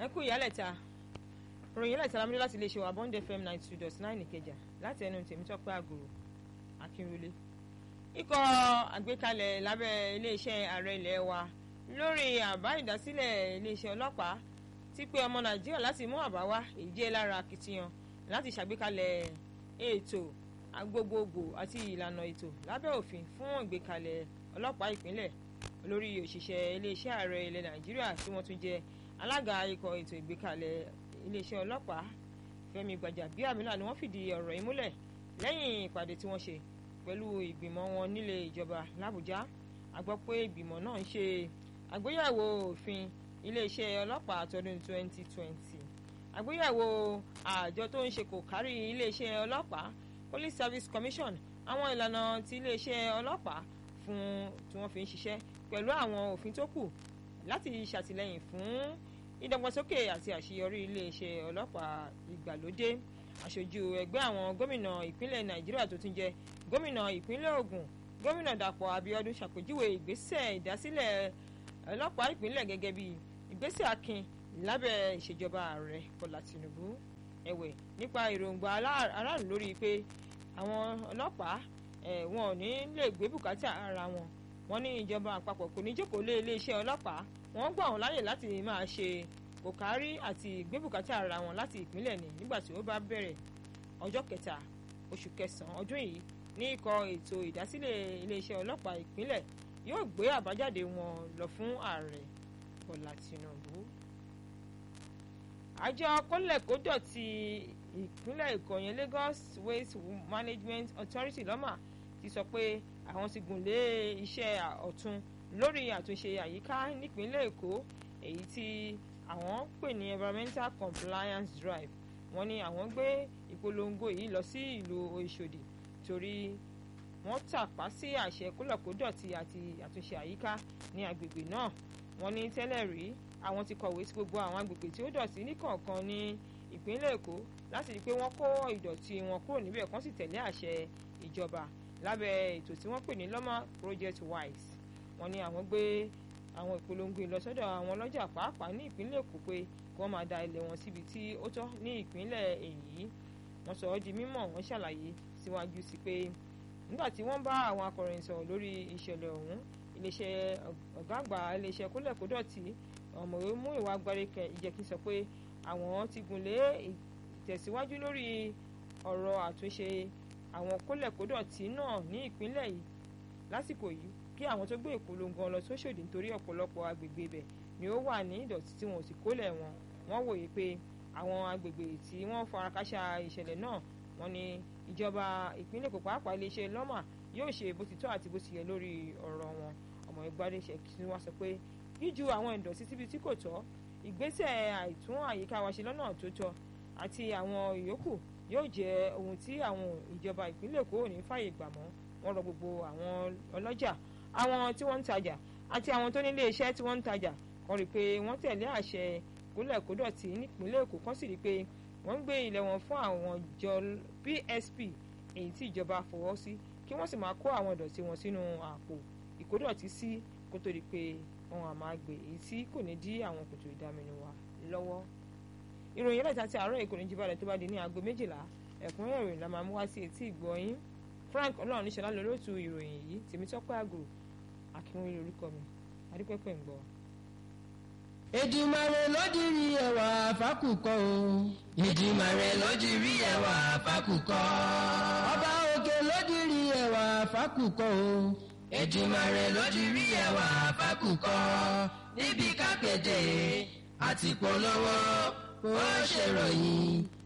ẹ kú ìyálẹ̀ta ròyìn ìyálẹ̀ta lámúdé láti iléeṣẹ́ wa bond fm ninety two dot nine ìkẹjà láti ẹnu tèmítọ́pẹ́ àgòrò akínrúlé. ikọ̀ àgbékalẹ̀ lábẹ́ iléeṣẹ́ ààrẹ ilẹ̀ wa lórí àbá ìdásílẹ̀ iléeṣẹ́ ọlọ́pàá ti pé ọmọ nàìjíríà láti mú àbá wá èyí jẹ́ lára akitiyan láti ṣàgbékalẹ̀ ètò agbogbogbò àti ìlànà ètò lábẹ́ òfin fún ìgbékalẹ̀ ọlọ́pàá ìpínlẹ̀ olórí òṣìṣẹ́ iléeṣẹ́ ààrẹ ilẹ̀ nàìjíríà tí wọ́n tún jẹ́ alága ikọ̀ ètò ìgbékalẹ̀ iléeṣẹ́ ọlọ́pàá fẹ́mi gbàjàbíàmílà ni wọ́n fìdí ọ̀rọ̀ yìí múlẹ̀ lẹ́yìn ìpàdé tí wọ́n ṣe pẹ̀lú ìgbìmọ̀ wọn nílé ìjọba làbújá a gbọ́ pé ìgbìmọ̀ náà ń ṣe àgbéyẹ̀wò òfin iléeṣẹ́ ọlọ́pàá tọdún 2020 àgbéyẹ̀wò àjọ tó ń ṣe kò kárí iléeṣẹ́ ọlọ́pàá police service commission àwọn ìlànà ti iléeṣẹ́ ọlọ́pàá fún tí wọ́n fi ń ṣiṣẹ́ pẹ̀lú àwọn òfin tó kù láti ṣàtìlẹ́yìn fún ìdàgbàsókè àti àṣeyọrí iléeṣẹ́ ọlọ́pàá ìgbàlódé aṣojú ẹgbẹ́ àwọn gómìnà ìpínlẹ̀ nàìjíríà tó tún jẹ́ gómìnà ìpínlẹ̀ ògùn gómìnà dàpọ̀ abíọ́dún ṣàpèjúwe ìgbésẹ̀ ìdásílẹ̀ ọlọ́pàá ìpínlẹ̀ gẹ́gẹ́ bí ìgbésẹ̀ akin lábẹ́ ìṣèjọba ààrẹ bọ́lá tìǹbù ẹ̀wẹ̀ nípa èròǹgbà aráàlú lórí pé àwọn ọlọ́pàá wọn ò ní lè gbé bùkátà ara wọn wọ́n ní ìjọba àpapọ̀ kò ní jókòó lé iléeṣẹ́ ọlọ́pàá wọ́n gbà wọ́n láyè láti máa ṣe kòkárí àti ìgbébùkátà ara wọn láti ìpínlẹ̀ ní nígbà tí ó bá bẹ̀rẹ̀ ọjọ́ kẹta oṣù kẹsàn-án ọdún yìí ní ikọ̀ ètò ìdásílẹ̀ iléeṣẹ́ ọlọ́pàá ìpínlẹ̀ yóò gbé àbájáde wọn lọ fún ààrẹ bọ́lá tìǹbù. àjọ kólẹ̀kódọ̀tì ìpínlẹ̀ èkó yẹn Lagos Waste Management Authority lọ́mà ti sọ pé àwọn ti gùn lé iṣẹ́ ọ̀tun lórí àtúnṣe àyíká nípínlẹ̀ èkó èyí tí àwọn pè ní environmental compliance drive wọ́n ní àwọn gbé ìpolongo yìí lọ sí ìlú Òṣòdì torí wọ́n tàpá sí àṣẹ kólọ̀kódọ̀tì àti àtúnṣe àyíká ní agbègbè náà wọ́n ní tẹ́lẹ̀ rí àwọn ti kọ̀wé sí gbogbo àwọn agbègbè tí ó dọ̀tí níkọ̀ọ̀kan ní ìpínlẹ̀ èkó láti rí i pé wọ́n kó ìdọ̀tí wọn kúrò níbẹ̀ kán sì tẹ̀lé àṣẹ ìjọba lábẹ́ ètò tí wọ́n pè ní lọ́mà project wise wọ́n ní àwọn gbé àwọn ìpolongo ìlọsọ́dọ̀ àwọn ọlọ́jà pàápàá ní ìpínlẹ̀ èkó pé kí wọ́n máa da ilẹ̀ wọn síbi tí ó tọ́ ní ìpínlẹ̀ èyí wọ́n sọ ọ́ di mímọ̀ wọ́n ṣàlàyé síwájú sí pé nígbà tí wọ́n bá àwọn akọ̀ròyìn sọ̀rọ̀ lórí ìṣẹ̀lẹ̀ ọ̀hún iléeṣẹ́ ọ̀gá àgbà iléeṣẹ́ kólẹ̀kódọ̀tì ọ̀mọ̀wé mú ìwà agbáríkẹ ìjẹ́kí sọ pé àwọn ti gùn lé ìtẹ̀síwájú lórí ọ̀rọ̀ àtúnṣe àwọn kólẹ̀kódọ̀tì náà ní ìpínlẹ̀ yìí lásìkò yìí kí àwọn tó gbé ìpolongo lọ sóṣòdì nítorí ọ̀pọ̀lọpọ̀ agbègbè ibẹ̀ ni ó wà ní ìdọ̀tí tí wọn ò sì kólẹ̀ wọn wọ́n wòye pé àwọn agbègbè tí wọ́n farakásá ìṣẹ̀lẹ̀ náà wọ́n ní ìjọba ìpínlẹ̀ Èkó pàápàá iléeṣẹ́ lọ́mà yóò ṣe bó ti tọ́ àti bó ti yẹ lórí ọ̀rọ̀ wọn ọmọ ìgbàdéṣẹ́ kí wọ́n sọ pé jíju àwọn ìdọ̀tí síbi tí kò tọ́ ìgbésẹ̀ àìtún àyíká wa ṣe lọ́nà tó tọ́ àti àwọn ìyókù yóò jẹ́ ohun tí àwọn ìjọba ìpínlẹ̀ Èkó ò ní fàyè gbà mọ́ wọ́n rọ gbogbo àwọn ọlọ́jà àwọn tí wọ́n ń tajà àti àwọn tó nílé iṣẹ́ tí wọ́n ń tajà kan rí i pé wọ́n tẹ̀lé àṣẹ kólẹ̀kódọ̀tì nípínlẹ̀ Èkó kan sì rí i pé wọ́n ń gbé ilẹ̀ wọn fún àwọn jọ PSP èyí tí ìjọba fọwọ́ sí kí wọ́n sì máa kó àwọn ìdọ̀tí wọn sínú àpò ìkódọ̀tí sí kó tó di pé wọn à máa gbé èyí tí kò ní dí àwọn kòtò ìdáminú wa lọ́wọ́. ìròyìn ẹlẹ́ta ti àárọ̀ èkó ní jíbalẹ̀ tó bá di ní aago méjìlá ẹ̀kúnrẹ́rẹ́ ìròyìn la máa mú wá sí etí ìgbọ̀nyín Frank ọlọ́run níṣẹ́ lálólótú ìròyìn yìí Tèmítọ́pẹ́ àgùrò akínwé lórúkọ mi adúpẹ́pẹ́ ń gbọ́. Èdùmàrè ló dirí ẹwà fákùkọ o. Èdùmàrè ló dirí ẹwà fákùkọ. Ọba òkè ló dirí ẹwà fákùkọ o. Èdùmàrè ló dirí ẹwà fákùkọ. níbi kápẹ́tẹ̀ àti polówó ó ṣèròyìn